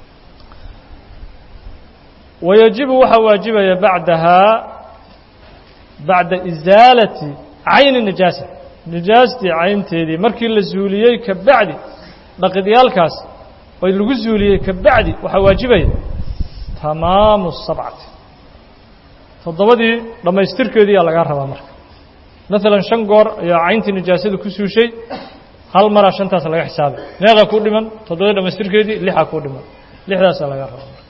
wayajibu waxaa waajibaya bacdahaa bacda isaalati cayni nijaasa nijaastii caynteedii markii la suuliyey ka bacdi dhaqidyaalkaas oo lagu suuliyey ka bacdi waxaa waajibaya tamaamu sabcati toddobadii dhammaystirkeediiyaa lagaa rabaa marka maalan shan goor ayaa cayntii nijaasada ku suushay hal maraa shantaas laga xisaabay meeqaa kuu dhiman toddobadii dhammaystirkeedii lixaa kuu dhiman lixdaasaa lagaa rabaa marka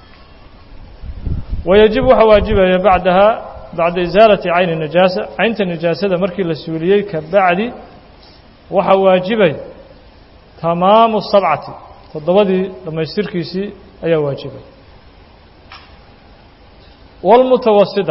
wayajibu waxaa waajibaya bacdahaa bacda isaalati cayni nijaasa caynta nijaasada markii la suuliyey ka bacdi waxaa waajibay tamaamu sabcati toddobadii dhammaystirkiisii ayaa waajibay wاlmutawasida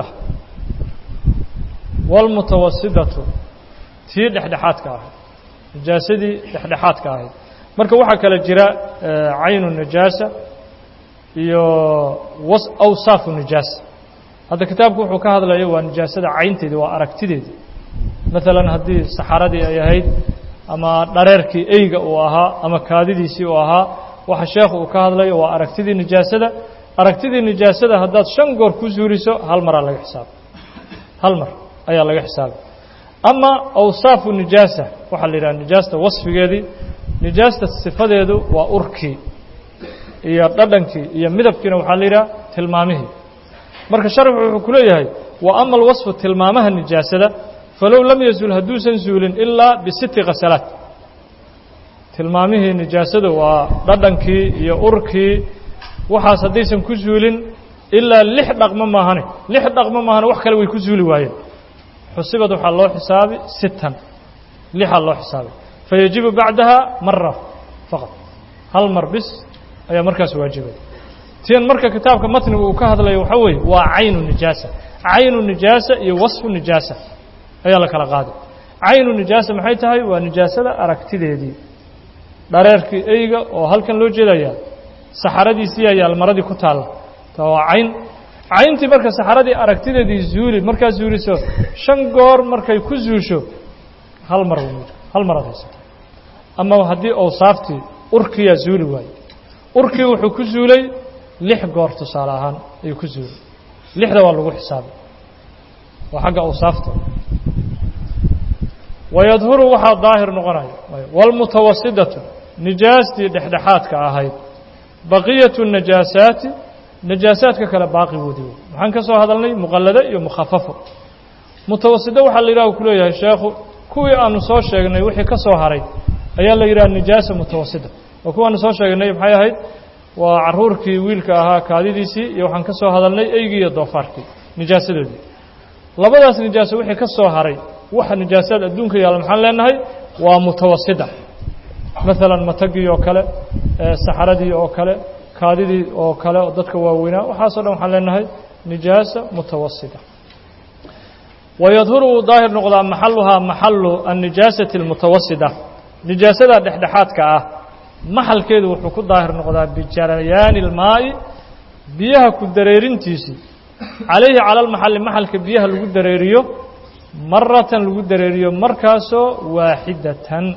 wاlmutawasidatu tii dhexdhexaadka ahayd nijaasadii dhexdhexaadka ahayd marka waxaa kale jira caynu nijaasa iyo awsaafu nijaasa hadda kitaabku wuxuu ka hadlaya waa nijaasada caynteedii waa aragtideedii maalan haddii saxaradii ay ahayd ama dhareerkii eyga uu ahaa ama kaadidiisii uu ahaa waxa sheekhu uu ka hadlayo waa aragtidii nijaasada aragtidii nijaasada haddaad shan goor ku suuliso hal maraa laga xisaabay hal mar ayaa laga xisaabay ama awsaafu nijaasa waxaa la yidhaha nijaasta wasfigeedii nijaasta sifadeedu waa urkii iyo dhadhankii iyo midabkiina waxaa la yidhaha tilmaamihii marka sharxu wuxuu ku leeyahay wa ama alwasfu tilmaamaha nijaasada falow lam yazul hadduusan suulin ilaa bisitti khasalaat tilmaamihii nijaasada waa dhadhankii iyo urkii waxaas haddaysan ku suulin ilaa lix dhaqmo maahane lix dhaqmo maahane wax kale way ku suuli waayeen xusibad waxaa loo xisaabi sittan lixaa loo xisaabay fayajibu bacdaha mara faqad hal mar bis ayaa markaas waajibay tian marka kitaabka matniga uu ka hadlayo waxaa weeye waa caynu nijaasa caynu nijaasa iyo wasfu nijaasa ayaa la kala qaaday caynu nijaasa maxay tahay waa nijaasada aragtideedii dhareerkii eyga oo halkan loo jeedaya saxaradiisii ayaa maradii ku taalla ta waa cayn cayntii marka saxaradii aragtideedii zuuli markaad zuuliso shan goor markay ku zuusho hal mar hal maraad haysata ama haddii awsaaftii urkiyaa zuuli waaye urkii wuxuu ku zuulay lix goor tusaale ahaan ayuu ku zuulay lixda waa lagu xisaabay waa xagga awsaafta wayadhuru waxaa daahir noqonaya wاlmutawasidatu nijaastii dhexdhexaadka ahayd baqiyatu najaasaati najaasaadka kale baaqigoodii wey maxaan ka soo hadalnay muqallado iyo mukhafafo mutawasido waxaa la yidhaha ku leeyahay sheekhu kuwii aanu soo sheegnay wixii ka soo haray ayaa la yidhaha nijaasa mutawasida oo kuwaanu soo sheegnay maxay ahayd waa caruurkii wiilka ahaa kaadidiisii iyo waxaan ka soo hadalnay eygii iyo doofaarkii nijaasadoodii labadaas nijaaso wixii ka soo haray waxa nijaasaad adduunka yaalla maxaan leenahay waa mutawasida maalan matagii oo kale saxaradii oo kale kaadidii oo kale dadka waaweynaa waxaasoo dhan waxaan leenahay nijaasa mutawasida wayadhuru wuu daahir noqdaa maxaluhaa maxalu annijaasati almutawasida nijaasada dhexdhexaadka ah maxalkeedu wuxuu ku daahir noqdaa bijarayaani اlmaa'i biyaha ku dareerintiisii calayhi cala almaxali maxalka biyaha lagu dareeriyo maratan lagu dareeriyo markaasoo waaxidatan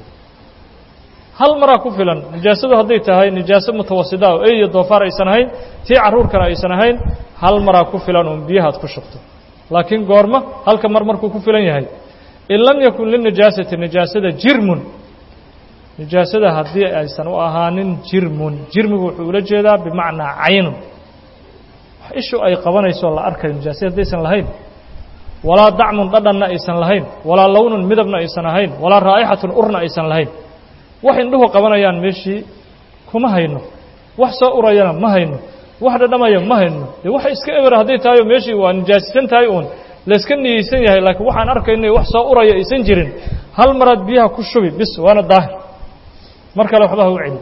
hal maraa ku filan nijaasadu hadday tahay nijaaso mutawasida oo ey iyo doofaar aysan ahayn tii carruurkana aysan ahayn hal maraa ku filan uun biyahaad ku shubto laakiin goorma halka mar markuu ku filan yahay in lam yakun linijaasati nijaasada jirmun nijaasada haddii aysan u ahaanin jirmun jirmigu wuxuu ula jeedaa bimacnaa caynun wax ishu ay qabanayso la arkayo nijaasada haddaysan lahayn walaa dacmun dhadhanna aysan lahayn walaa lownun midabna aysan ahayn walaa raa'ixatun urna aysan lahayn wax indhuhu qabanayaan meeshii kuma hayno wax soo urayana ma hayno wax dhadhamaya ma hayno dee waxa iska eber hadday tahay oo meeshii waa nijaasisan tahay uun layska niyeysan yahay laakiin waxaan arkayna wax soo uraya aysan jirin hal maraad biyaha ku shubi bis waana daahir mar kale waxba ha u celi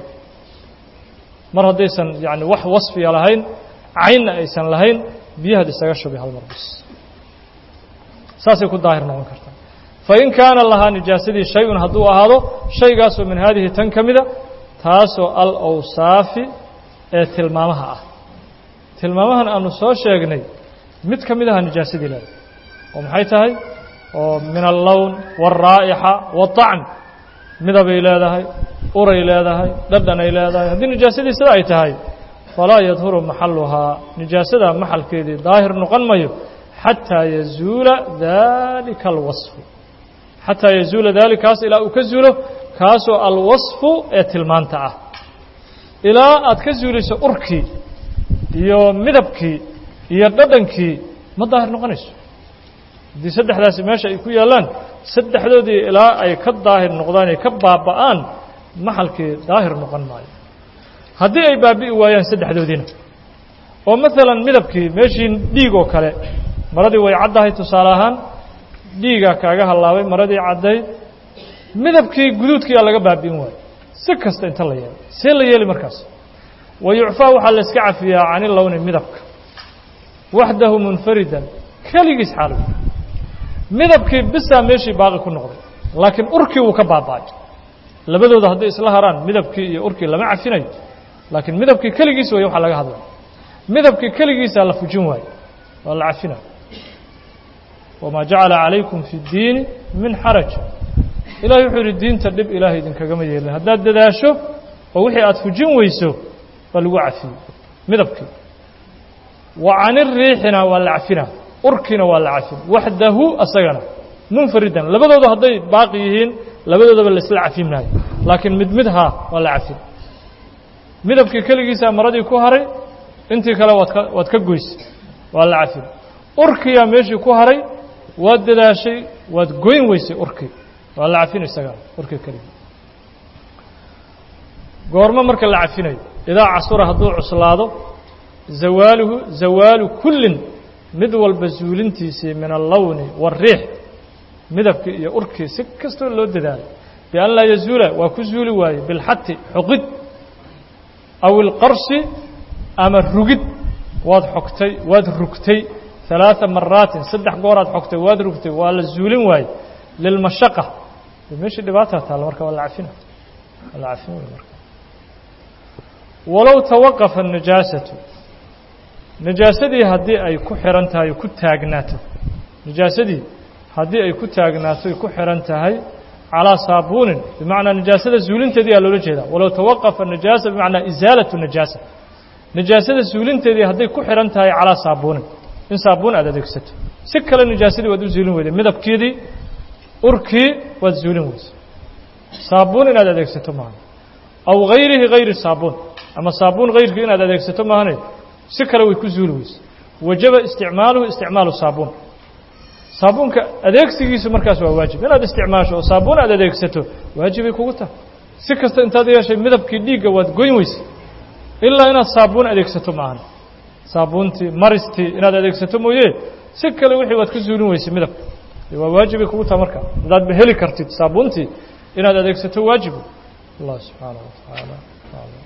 mar haddaysan yani wax wasfiya lahayn caynna aysan lahayn biyahaad isaga shubi hal mar bis saasay ku daahir noqon kartaa fain kaana lahaa nijaasadii shay-un hadduu ahaado shaygaasoo min haadihi tan ka mida taasoo alawsaafi ee tilmaamaha ah tilmaamahan aanu soo sheegnay mid ka mid aha nijaasadii leedahay oo maxay tahay oo min allown wاlraa'ixa waطacm midabay leedahay uray leedahay dhadhanay leedahay haddii nijaasadii sida ay tahay falaa yadhuru maxaluhaa nijaasada maxalkeedii daahir noqon mayo xataa yazuula dalika alwasfu xataa yazuula daalikaas ilaa uu ka zuulo kaasoo alwasfu ee tilmaanta ah ilaa aad ka zuulayso urkii iyo midabkii iyo dhadhankii ma daahir noqonayso haddii saddexdaasi meesha ay ku yaallaan saddexdoodii ilaa ay ka daahir noqdaan ay ka baaba'aan maxalkii daahir noqon maayo haddii ay baabi'i waayaan saddexdoodiina oo maalan midabkii meeshii dhiig oo kale maradii way caddahay tusaale ahaan dhiigaa kaaga hallaabay maradii caddayd midabkii guduudkiiaa laga baabi'in waayo si kasta inta la yeelo see la yeeli markaas wa yucfaa waxaa la iska cafiyaa cani lowni midabka waxdahu munfaridan keligiis xaalow midabkii bisaa meeshii baaqi ku noqday laakiin urkii wuu ka baaba'ay labadooda hadday isla haraan midabkii iyo urkii lama cafinayo laakiin midabkii keligiis way waxaa laga hadlaya midabkii keligiisaa la fujin waayo waa la cafinayo wamaa jacala calaykum fi اddiini min xaraj ilahay wuxuu yidhi diinta dhib ilaahay idinkagama yeelin haddaad dadaasho oo wixii aad fujin weyso waa lagu cafiyey midabkii wa cani riixina waa la cafina urkiina waa la cafin waxdahu asagana munfaridan labadooda hadday baaqi yihiin labadoodaba laisla cafin maayo laakiin mid mid haa waa la cafin midabkii keligiisaa maradii ku haray intii kale waad ka waad ka goysay waa la cafin urkiyaa meeshii ku haray waad dadaashay waad goyn weysay urkii waa la cafin isagaa urkii keligii goormo marka la cafinayo idaa casura hadduu cuslaado zawaaluhu zawaalu kullin mid walba zuulintiisii min allowni waariix midabkii iyo urkii si kastoo loo dadaalay bian laa yazuula waa ku zuuli waaye bilxati xoqid aw ilqarsi ama rugid waad xogtay waad rugtay ثaلaaثa maraatin saddex gooraad xogtay waad rugtay waa la zuulin waaye lilmashaqa meeshii dhibaataa taalla marka waa la cafina waa la cafin wey marka walow tawaqafa النijaasaةu najaasadii haddii ay ku xihan tahay ku taagnaato najaasadii haddii ay ku taagnaato ku xihan tahay calىa saabuunin bimacnaa najaasada zuulinteedii aa loola jeedaa walow tawaqafa najaasa bimacnaa isaalatu najaasa najaasada zuulinteedii hadday ku xihan tahay calىa saabuunin in saabuun aad adeegsato si kale najaasadii waad u zuulin weyday midabkeedii urkii waad zuulin weysa saabuun inaad adeegsato maaha aw gayrihi gayri saabuun ama saabuun gayrkii inaad adeegsato maahane si kale way ku zuuli weyse wajaba isticmaaluhu isticmaalu saabuun saabuunka adeegsigiisu markaas waa waajib inaad isticmaasho oo saabuun aad adeegsato waajibay kugu tahay si kasta intaad yeeshay midabkii dhiigga waad goyn weyse ilaa inaad saabuun adeegsato maahan saabuuntii maristii inaad adeegsato mooye si kale wixii waad ka zuulin weyse midabka waa waajibay kugu tahay marka haddaadba heli kartid saabuuntii inaad adeegsato waajibu allah subxaanaه wa tacaala